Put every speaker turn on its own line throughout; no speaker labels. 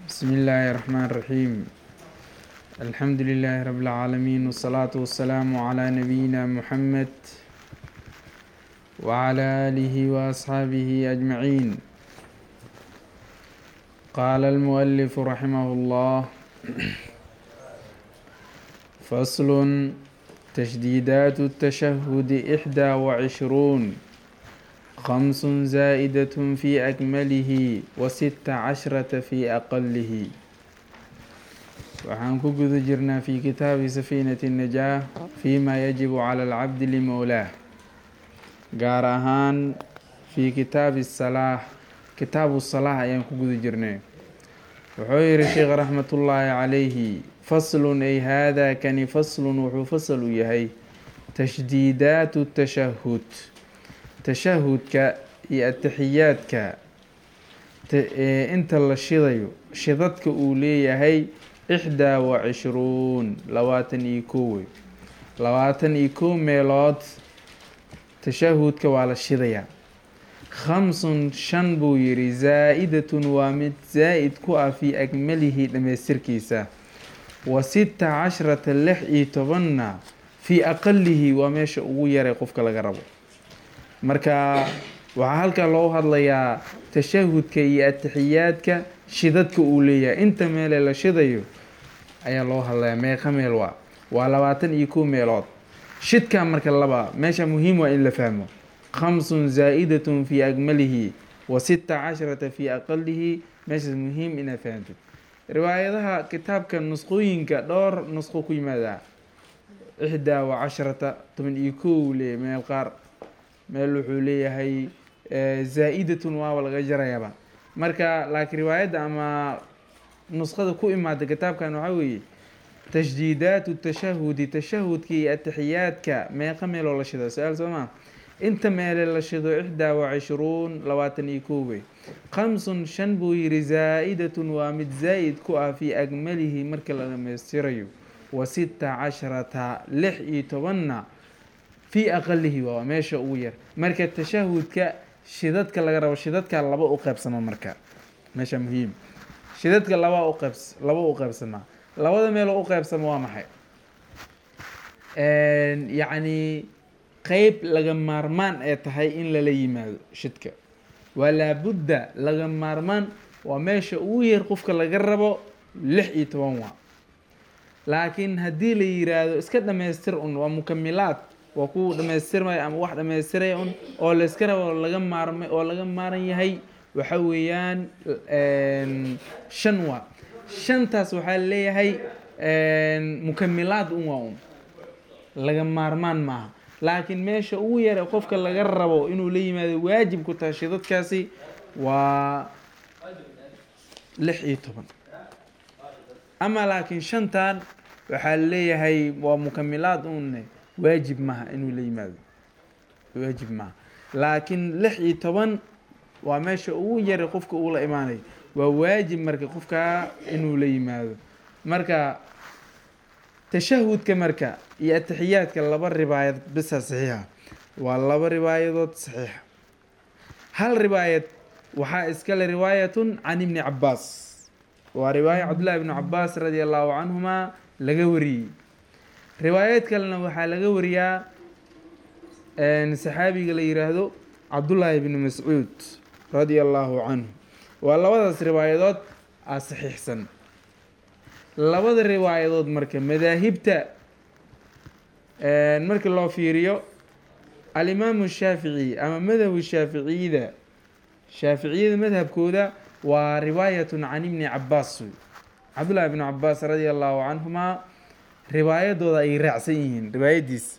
بسم الله الرحمن الرحيم الحمد لله رب العالمين والصلاة والسلام على نبينا محمد وعلى آله وأصحابه أجمعين قال المؤلف رحمه الله فصل تشديدات التشهد إحدى وعشرون خمس زائدة في أكمله وست عشرة في أقله waxaan ku guda jirnaa fi kitaabi safiinati الnajaah fima yajibu cala alcabdi limowlaah gaar ahaan fi kitaabi salaax kitaabu salaax ayaan ku guda jirnay wuxuu yihi sheekh raxmat ullaahi calayhi faslun ay haadaa kani faslun wuxuu fasal u yahay tashdiidaatu tashahud tashahudka iyo ataxiyaadka inta la shidayo shidadka uu leeyahay ixdaa wa cishruun labaatan iyo kow wey labaatan iyo kow meelood tashahudka waa la shidayaa khamsun shan buu yidhi zaa-idatun waa mid zaa-id ku ah fii akmalihi dhammaystirkiisa wa sita cashrata lix iyo tobanna fii aqalihi waa meesha ugu yaray qofka laga rabo marka waxaa halkaa loo hadlayaa tashahudka iyo ataxiyaadka shidadka uu leeyahay inta meelee la shidayo ayaa loo hadlayaa meeqa meel waa waa labaatan iyo kow meelood shidkaa marka laba meesha muhiim waa in la fahmo khamsun zaa-idatun fii akmalihi wa sita casharata fii aqalihi meeshaas muhiim inaad fahamtid riwaayadaha kitaabka nusqooyinka dhowr nusqo ku yimaadaa ixdaa wa casharata toban iyo kow leeyahy meel qaar meel wuxuu leeyahay zaa-idatun waaba laga jarayaba marka laakiin riwaayadda ama nusqada ku imaada kitaabkan waxaa weeye tashdiidaatu tashahudi tashahudka iyo ataxiyaadka meeqa meeloo la shido su-aal soo maa inta meele la shido ixdaa wa cishruun labaatan iyo koowey khamsun shan buu yihi zaa-idatun waa mid zaa-id ku ah fii akmalihi marka la dhamaystirayo wa sita casharata lix iyo tobanna fii aqalihi waa meesha ugu yar marka tashahudka shidadka laga rabo shidadka laba u qeybsama marka meesha muhiim shidadka laba uqeybs laba u qeybsamaa labada meeloo u qeybsama waa maxay yacni qeyb laga maarmaan ee tahay in lala yimaado shidka waa laabudda laga maarmaan waa meesha ugu yar qofka laga rabo lix iyo toban waa laakiin haddii la yiraahdo iska dhamaystir un waa mukamilaad waa ku dhamaystirmaya ama wax dhamaystiraya un oo layska rabo laga maarmay oo laga maaran yahay waxa weeyaan shan waa shantaas waxaa leeyahay mukamilaad un waa un laga maarmaan maaha laakiin meesha ugu yar ee qofka laga rabo inuu la yimaado waajib ku tahay shidadkaasi waa lix iyo toban ama laakiin shantan waxaa leeyahay waa mukamilaad une waajib maaha inuu la yimaado waajib maaha laakiin lix iyo toban waa meesha ugu yara qofka uu la imaanayo waa waajib marka qofkaa inuu la yimaado marka tashahudka marka iyo ataxiyaadka laba ribaayad bisa saxiixa waa laba ribaayadood saxiixa hal ribaayad waxaa iskale riwaayatun can ibni cabaas waa riwaaya cabdullahi ibnu cabaas radi allahu canhuma laga wariyey riwaayad kalena waxaa laga wariyaa saxaabiga la yiraahdo cabdullaahi bni mascuud radia allahu canhu waa labadaas riwaayadood a saxiixsan labada riwaayadood marka madaahibta markii loo fiiriyo alimaamu shaafici ama madhabu shaaficiyada shaaficiyada madhabkooda waa riwaayatun can ibni cabaas cabdullahi bni cabaas radia allahu canhuma riwaayadooda ay raacsan yihiin riwaayadiis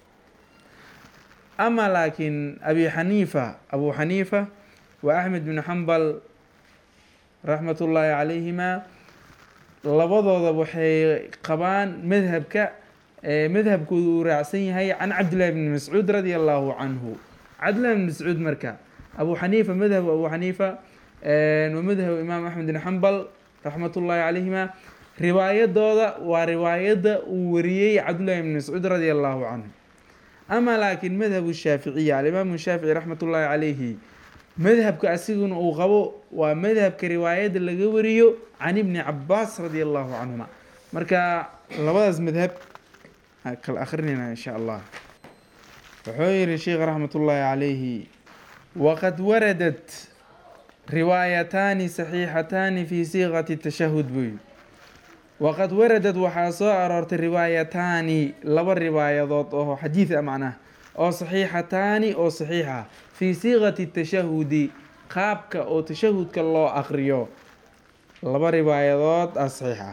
ama laakiin abi xaniifa abu xaniifa wa axmed bn xambal raxmat ullaahi calayhima labadooda waxay qabaan madhabka madhabkooda uu raacsan yahay can cabdillahi bni mascuud radia allahu canhu cabdillahi bni mascuud marka abu xaniifa madhabu abu xaniifa wa madhabu imaam axmed bn xambal raxmat ullaahi calayhima riwaayadooda waa riwaayadda uu wariyey cabdullahi bni mascuud radia allahu canhu ama laakiin madhabu shaaficiya alimaamu shaafici raxmat ullaahi calayhi madhabka asiguna uu qabo waa madhabka riwaayadda laga wariyo can ibni cabaas radi allahu canhuma marka labadaas madhab kala akrinayna insha allah wuxuu yihi sheikh raxmat ullaahi calayhi waqad waradat riwaayataani saxiixataani fi siiqati tashahud buy waqad waradad waxaa soo aroortay riwaayataani laba riwaayadood oo xadiid a macnaha oo saxiixataani oo saxiixa fii siiqati tashahudi qaabka oo tashahudka loo aqriyo laba riwaayadood a saxiixa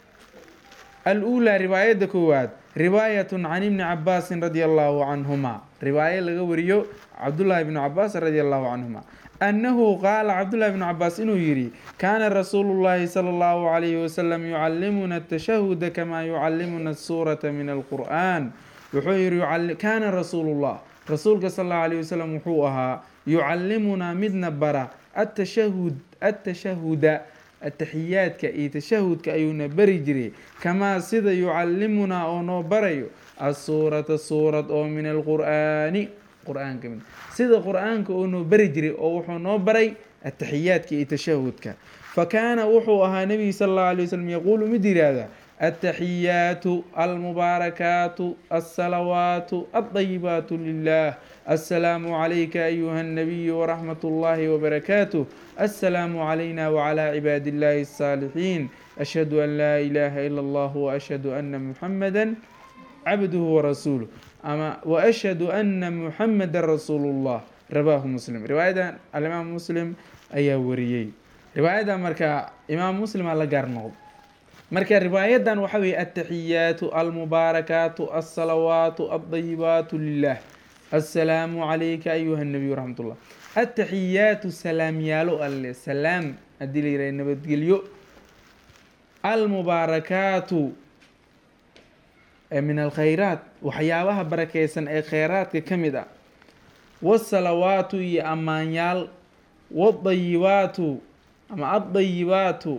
al-uulaa riwaayadda koowaad riwaayatun can ibni cabaasin radia allahu canhuma riwaayo laga wariyo cabdullaahi bnu cabaas radia allahu canhuma annahu qaala cabdullahi bnu cabaas inuu yidhi kaana rasuulu llaahi sala allahu calayhi wasalam yucallimuna atashahuda kamaa yucallimuna asuurata min alqur'an wuxuu yihi kaana rasuulullah rasuulka sal allahu alayh wasalam wuxuu ahaa yucallimunaa midna bara atashahud atashahuda ataxiyaadka iyo tashahudka ayuuna bari jiray kamaa sida yucallimunaa oo noo barayo asuurata suurad oo min alqur'aani qur-aanka mid sida qur-aanka oo noo bari jiray oo wuxuu noo baray ataxiyaadka iyo tashahudka fa kaana wuxuu ahaa nebigu sala allahu alay wasalam yaquulu mid yihahda ataxiyaatu almubaarakaatu alsalawaatu aldayibaatu lilah assalaamu calayka ayuha alnabiyu waraxmat ullaahi wabarakaatuh assalaamu calayna wacalaa cibaadi illahi alsaalixiin ashhadu an laa ilaaha ila allah waashhadu ana muxamada cabduhu warasuuluh ama waashhadu ana muxameda rasuulu llah rawaahu muslim riwaayadan alimaam muslim ayaa wariyey riwaayaddan marka imaam muslima la gaar noqdo marka riwaayadan waxa weeye ataxiyaatu almubaarakaatu alsalawaatu aldayibaatu lilah assalaamu calayka ayuha nabiyu raxmat ullah ataxiyaatu salaamyaalo alle salaam haddii la yihah nabadgelyo almubaarakaatu min alkhayraat waxyaabaha barakeysan ee kheyraadka ka mid ah wasalawaatu iyo ammaanyaal wadayibaatu ama addayibaatu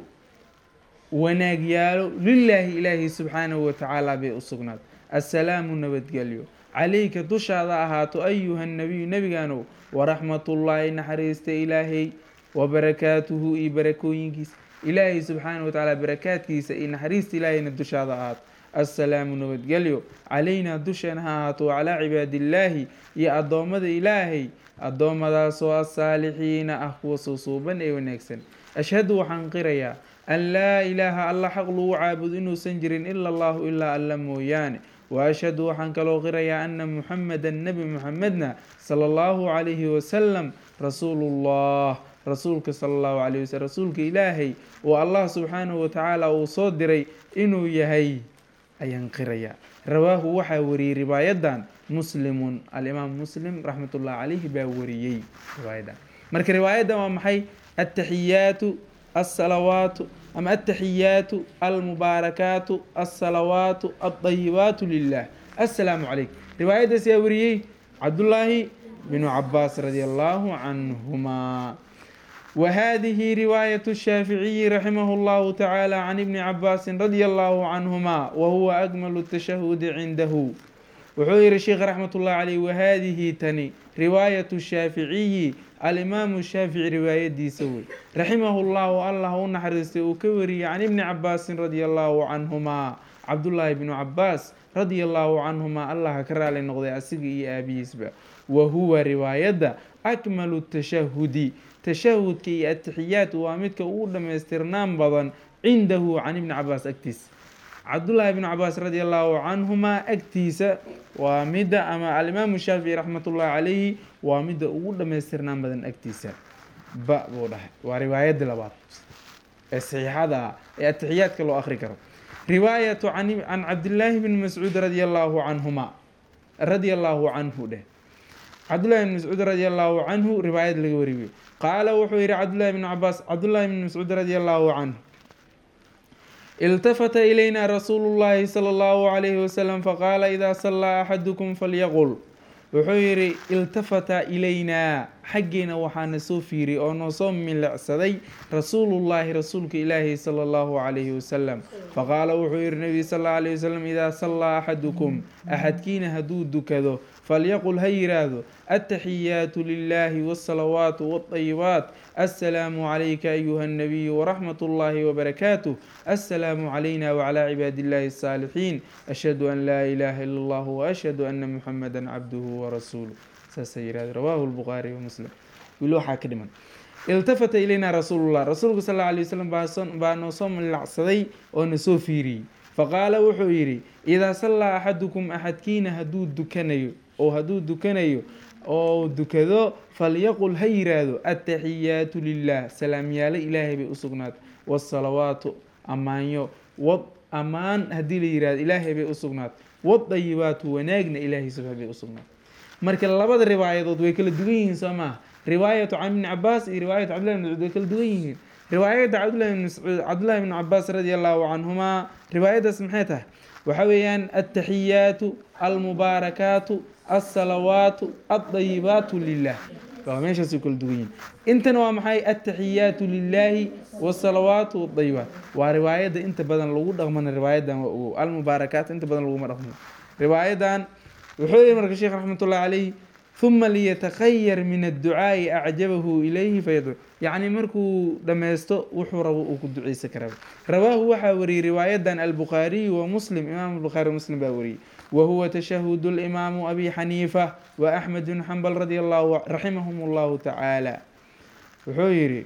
wanaagyaalo lilaahi ilaahi subxaanahu watacaala bay u sugnaad assalaamu nabadgelyo calayka dushaada ahaato ayuha nabiyu nebigaanow waraxmatullaahi naxariista ilaahay wabarakaatuhu iyo barakooyinkiisa ilaahay subxaanahu watacaala barakaadkiisa iyo naxariista ilaahayna dushaada ahaato assalaamu nabadgelyo calaynaa dusheena ha ahaato wacalaa cibaadillaahi iyo addoommada ilaahay addoommadaasoo asaalixiina ah kuwa suusuuban ee wanaagsan ashhadu waxaan qirayaa an laa ilaaha alla xaq lagu caabudo inuusan jirin ila allahu ilaa alla mooyaane wa ashhadu waxaan kaloo qirayaa ana muxamedan nebi muxamedna sala allahu calayhi wasalam rasuulullah rasuulka sala allahu calayh wasalam rasuulka ilaahay oo allah subxaanahu watacaala uu soo diray inuu yahay ayaan qirayaa rawaahu waxaa wariyey riwaayadan muslimun alimaam muslim raxmatullahi calayhi baa wariyey riwaayadan marka riwaayadan waa maxay ataxiyaatu alsalawaatu ama ataxiyaatu almubaarakaatu alsalawaatu aldayibaatu lilah assalaamu calaykum riwaayaddaas yaa wariyey cabdullaahi binu cabaas radia allahu canhumaa وهذه رواية الشافعي رحمه الله تعالى عن ابن عباس رضي الله عنهما وهو أجمل التشهد عنده وحير الشيخ رحمة الله عليه وهذه تني رواية الشافعي الإمام الشافعي رواية دي سوي رحمه الله الله نحرس وكوري عن ابن عباس رضي الله عنهما عبد الله بن عباس رضي الله عنهما الله كرال النقضي أسقي أبي سبا وهو رواية أكمل التشهد tashahudka iyo atixiyaat waa midka ugu dhamaystirnaan badan cindahu can ibni cabaas agtiisa cabdullaahi bnu cabaas radi allahu canhumaa agtiisa waa midda ama alimaamu shaafici raxmatullahi calayhi waa midda ugu dhamaystirnaan badan agtiisa ba buu dhahay waa riwaayadii labaad ee saxiixada ah ee atixiyaadka loo akri karo riwaayatu can cabdillaahi bni mascuud radi allahu canhuma radia allahu canhu dheh cabdullahi bn mascuud radi allahu canhu riwaayad laga wariyo qaala wuxuu yihi cabdullahi bn cabaas cabdullahi bn mascuud radi allahu canhu iltafata ilayna rasuulu llahi sala allahu calayhi wasalam faqaala idaa sallaa axadukum falyaqul wuxuu yihi iltafata ilaynaa xaggeena waxaana soo fiiriyey oo noo soo milicsaday rasuulullaahi rasuulka ilaahi sala allahu calayhi wasalam faqaala wuxuu yihi nabiga sal alla alayhi wasalam idaa sallaa axadukum axadkiina hadduu dukado falyaqul ha yiraahdo attaxiyaatu lilahi wاsalawaatu wاطayibaat assalaamu calayka ayuha الnabiyu waraxmat اllahi wbarakaatuh assalaamu calayna wclى cibaadi illahi الsaalixiin ashhadu an laa ilaha ila اllah waashhadu ana muxamada cabduhu warasuuluh saasay yihahde rawahu lbukhaari wamuslim wili waxaa ka dhiman iltafata ilayna rasuulullah rasuulka sal alla alay wasalam baa noo soo milacsaday oo na soo fiiriyey faqaala wuxuu yidhi idaa sallaa axadukum axadkiina hadduu dukanayo oo hadduu dukanayo oo dukado falyaqul ha yiraahdo attaxiyaatu lilah salaamyaalo ilaahay bay u sugnaatay waasalawaatu ammaanyo wad ammaan haddii la yirahdo ilaahay bay u sugnaatay wadayibaatu wanaagna ilaahay subxaa bay u sugnaatay marka labada riwaayadood way kala duwan yihiin soo maaha riwaayatu can ibni cabaas iyo riwaayatu cabdillahi bn mascuud way kala duwan yihiin riwaayadda cabdillahi bn mascuud cabdillahi bn cabaas radi allahu canhumaa riwaayaddaas maxay tahay waxa weeyaan attaxiyaatu almubaarakaatu alsalawaatu aldayibaatu lilah waa meeshaasay kala duwan yihiin intana waa maxay attaxiyaatu lilaahi wasalawaatu wadayibaat waa riwaayadda inta badan lagu dhaqmana riwaayadan waa ogow almubaarakaat inta badan laguma dhaqmo riwaayadan wuxuu yihi marka sheekh raxmat ullahi calayh huma liyatakayar min adducaa'i acjabahu ilayhi fayadcu yacni markuu dhammaysto wuxuu rabo uu ku duceysan karaa rawaahu waxaa wariyey riwaayadan albukhaariyu wa muslim imaam bukhaari muslim baa wariyey wa huwa tashahudu limaamu abi xaniifa wa axmed bn xambal radi allahu raximahum allahu tacaala wuxuu yihi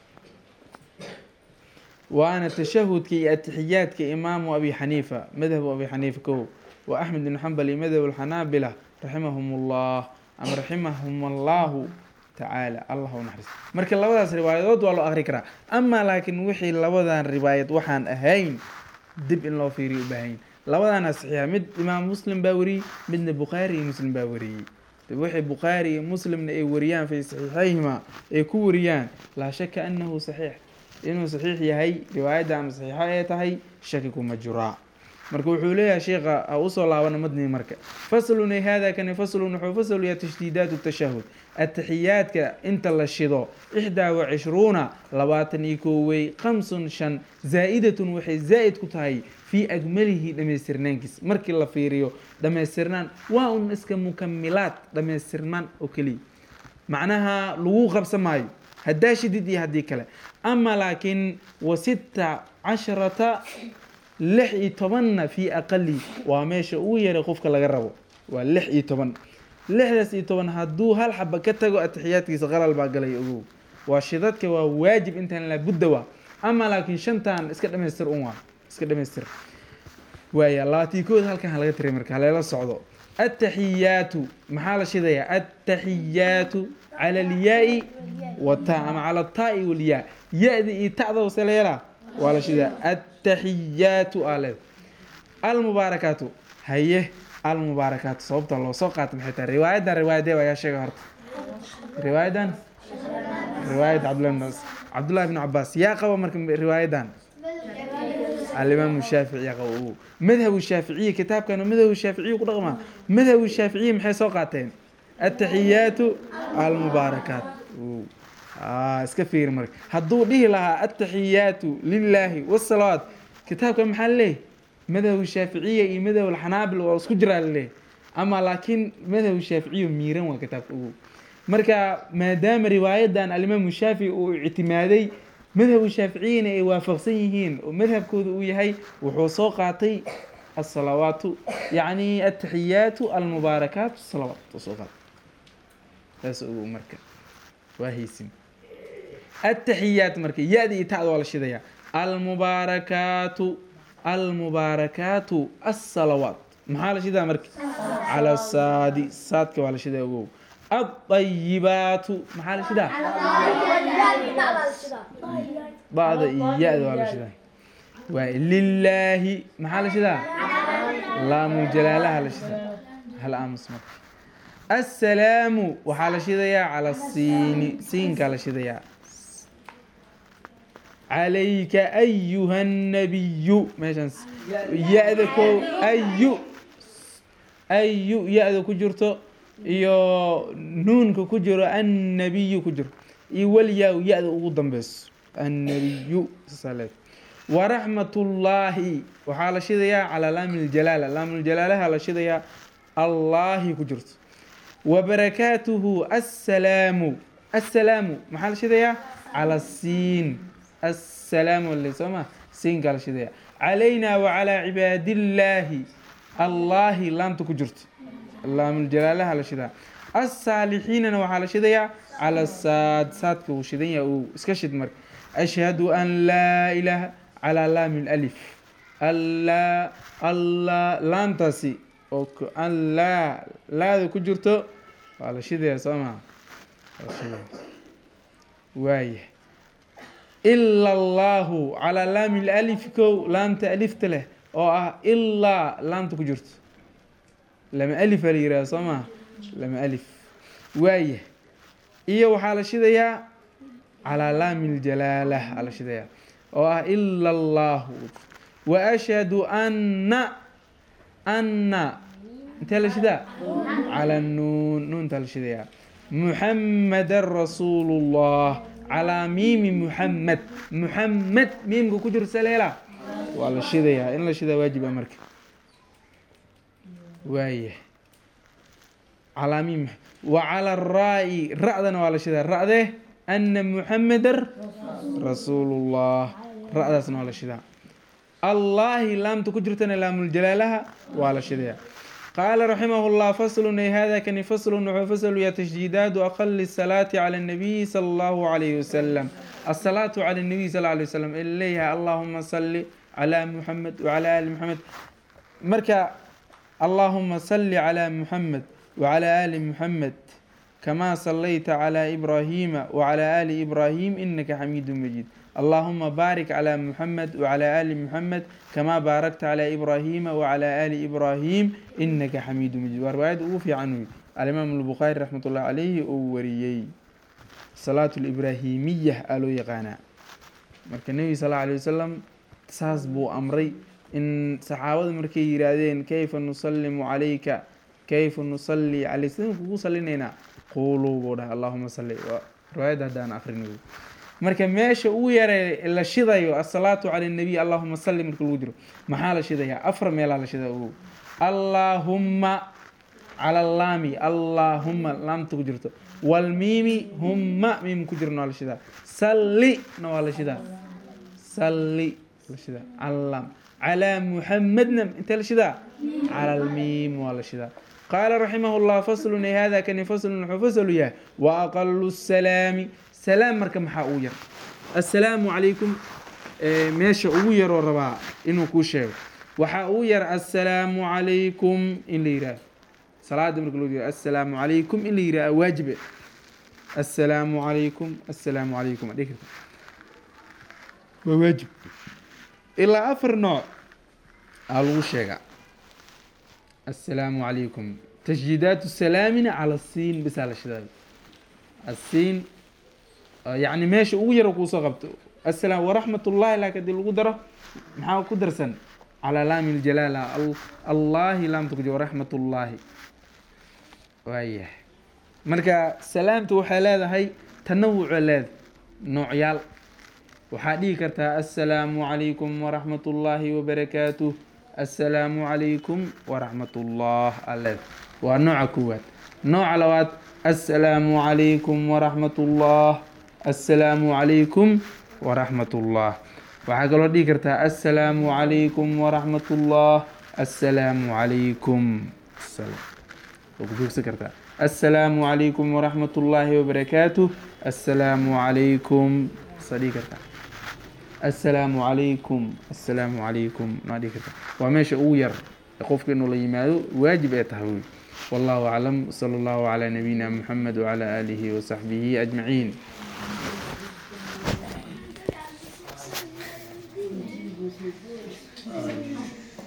waana tashahudka iyo atixiyaadka imaamu abi xaniifa madhabu abi xaniifa kow wa axmed bn xambal iyo madhab alxanaabila raximahum ullah ama raximahum allahu tacaala allah u naxariis marka labadaas riwaayadood waa loo akri karaa amaa laakiin wixii labadan riwaayad waxaan ahayn dib in loo fiiriyo u baahanyin labadaana saxiixa mid imaam muslim baa wariyey midna bukhaari iyo muslim baa wariyey wixii bukhaari iyo muslimna ay wariyaan fii saxiixayhima ay ku wariyaan laa shaka anahu saxiix inuu saxiix yahay riwaayadda ama saxiixo ay tahay shaki kuma jiraa marka wuxuu leeyahay sheekha ha usoo laabana madni marka faslun ay hada kani faslun wuxuu fasl yahay tashdiidaat tashahud ataxiyaadka inta la shido ixdaa wa cishruuna labaatan iyo koowey khamsun shan zaa-idatun waxay zaa'id ku tahay fii agmalihi dhamaystirnaankiis markii la fiiriyo dhamaystirnaan waa un iska mukamilaad dhamaystirnaan oo keliya macnaha lagu qabsan maayo haddaa shidid iyo haddii kale ama laakiin wa sita casharata lix iyo tobanna fii aqali waa meesha ugu yaray qofka laga rabo waa lix iyo toban lixdaas iyo toban hadduu hal xaba ka tago atixiyaadkiisa qalal baa galay ogow waa shidadka waa waajib intaan laabudda waa ama laakiin shantan iska dhamaystir un waa iska dhamaystir waaya labaatiikood halkan halaga tiray marka haleela socdo attaxiyaatu maxaa la shidayaa attaxiyaatu cala alyaai wata ama cala ataai walyaa ya-da iyo tacda wase la yeelaa waa la shidaa attaxiyaatu aa leeda almubaarakaatu haye almubaarakaatu sababta loo soo qaata maxay tahay riwaayadan riwaayadee ayaa sheega horta riwaayadan riwaayad cabdillah cabdullahi bn cabaas yaa qaba marka riwaayadan alimaamu shaafici yaa qaba o madhabu shaaficiya kitaabkan madhabu shaaficiya ku dhaqmaa madhabu shaaficiya maxay soo qaateen attaxiyaatu almubaarakaat iska fiiri marka hadduu dhihi lahaa attaxiyaatu lilaahi wasalawaat kitaabka maxaa laleeyahy madhabu shaaficiya iyo madhab alxanaabil waa isku jiraa laleeyahy ama laakiin madhabu shaaficiya miiran waa kitaabka ugu marka maadaama riwaayadan alimaamu shaafici uu ictimaaday madhabu shaaficiyana ay waafaqsan yihiin oo madhabkooda uu yahay wuxuu soo qaatay asalawaatu yacni attaxiyaatu almubaarakaat salawaat soo qaatay saas ogow marka waa haysin attaxiyaat marka ya-da iyo tacda waa la shidayaa almubaarakaatu almubaarakaatu asalawaat maxaa la shidaa marka cala saadi saadka waa la shidaa ogow adayibaatu maxaa la shidaa bacda iyo ya-da waa la shidaa waay lilaahi maxaa la shidaa laamu jalaalaha la shidaa hal aamus marka assalaamu waxaa la shidayaa cala siini siinkaa la shidayaa calayka ayuha nabiyu meeshaas ya-da ko ayu ayu ya-da ku jirto iyo nuunka ku jiro annabiyu ku jiro iyo walyaa ya-da ugu dambeyso annabiyu saasaleed waraxmatullaahi waxaa la shidayaa calaa laami ljalaala laamljalaalaha la shidayaa allaahi ku jirto wabarakaatuhu assalaamu assalaamu maxaa la shidayaa cala siin assalaamu ale soo ma siinkaa la shidayaa calaynaa wacalaa cibaadillaahi allaahi laamta ku jirto laamljalaalaha la shidaa assaalixiinana waxaa la shidayaa cala saad saadka uu shidan yahay uu iska shid marka ashhadu an laa ilaaha calaa laami lalif allaa allaa laamtaasi oo an laa laada ku jirto waa la shidayaa soo maha waaya ila allaahu calaa laami lalif kow laamta alifta leh oo ah ilaa laamta ku jirto lama alifa la yihahda soo maha lama alif waaya iyo waxaa la shidayaa calaa laami ljalaala aa la shidayaa oo ah ila allaahu wa ashhadu anna anna intee la shidaa cala nuun nuuntaa la shidayaa muxamadan rasuulu llah calaa miimi muxamed muxamed miimka ku jiro saleela waa la shidayaa in la shidaa waajib a marka waaya calaa miim wa cala raa-i ra-dana waa la shidaa ra-de ana muxamedan rasuulullah ra-daasna waa la shidaa allaahi laamta ku jirtana laamul-jalaalaha waa la shidayaa qaala raximah llah faslun ay hada kani faslun wuxuu fasaluyaa tashdiidaadu aqali salaati cala اnabiyi sala allahu alayhi wasalam asalaatu cala nabiy sal alay wasalam ee leeyahay allahuma salli calaa muxamed wacalaa ali muxamed marka allahuma salli calaa muxamed wacalaa ali muxamed kamaa sallayta calaa ibraahiima wacalaa ali ibraahim inaka xamiidu majiid allahuma baarik calaa muxamed wacalaa ali muxamed kamaa baarakta calaa ibraahiima wacalaa ali ibraahim inaka xamiidu majiid waa riwaayadda ugu fiican wey alimaam albukhaari raxmat ullahi calayhi uu wariyey salaatu libraahimiya aa loo yaqaanaa marka nebiga sal alla alay wasalam saas buu amray in saxaabada markay yihaahdeen kayfa nusallimu calayka kayfa nusalli caleyk sidaan kugu salinaynaa quuluu buu dhahay allahuma salli riwaayadda haddaan akrin marka meesha ugu yara la shidayo asalaatu cala nabiy allahuma salli marka lagu jiro maxaa la shidayaa afar meelaa la shida ogow allaahumma cala laami allaahuma laamta ku jirto walmiimi humma miim ku jirna waa la shidaa sallina waa la shidaa salli la shidaa calam calaa muxamedna intee la shidaa cala almiim waa la shidaa qaala raximah llah faslun ay hada kani faslun wuxuu fasalu yahay wa aqalu salaami salaam marka maxaa ugu yar assalaamu calaykum meesha ugu yaroo rabaa inuu kuu sheego waxaa ugu yar assalaamu calaykum in la yihaaho salaada marka loo jeedo assalaamu calaykum in la yihaaha waajibe assalaamu calaykum assalaamu calaykum adhigi karta waa waajib ilaa afar nooc aa lagu sheegaa assalaamu calaykum tashjiidaatu salaamina cala asiin bisaa la shidaayo asiin yacni meesha ugu yaro kuusoo qabto asalaam waraxmat ullahi laakin hadii lagu daro maxaa ku darsan calaa laami ljalaala allaahi laamta ku jiro waraxmat ullaahi waayahay marka salaamta waxay leedahay tanawuca leedahay noocyaal waxaa dhihi kartaa assalaamu calaykum waraxmat ullaahi wabarakaatuh assalaamu calaykum waraxmat ullah aleed waa nooca koowaad nooca labaad assalaamu calaykum waraxmat ullah assalaamu calaykum waraxmat ullah waxaa kaloo dhihi kartaa assalaamu calaykum waraxmat ullah assalaamu calaykum waa ku joogsan kartaa assalaamu calaykum waraxmat ullaahi wabarakaatuh assalaamu calaykum saa dhihi kartaa assalaamu calaykum assalaamu calaykum maa dhihi kartaa waa meesha ugu yar qofka inuu la yimaado waajib ee tahay wey wallahu aclam sala allahu calaa nabiyina muxamed wacalaa aalihi wasaxbihi ajmaciin
Thank you.